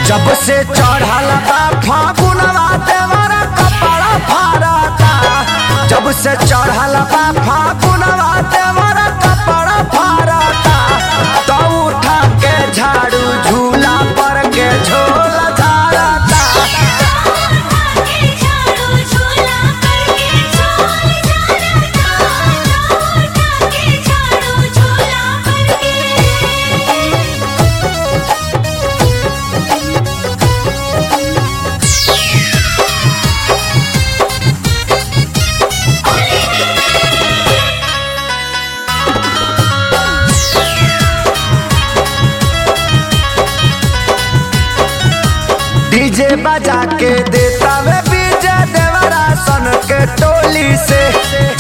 जब से चढ़ल बा फागुनवा देवरा कपड़ा फाड़ता जब से चढ़ल बा फागुनवा देवरा कपड़ा फाड़ता तो उठा के झाड़ू झूला पर के झोला झाड़ता के झाड़ू झूला करके झोल झाड़ता उठा के झाड़ू झूला करके डीजे बजा के देता वे बीजे देवरा सन के टोली से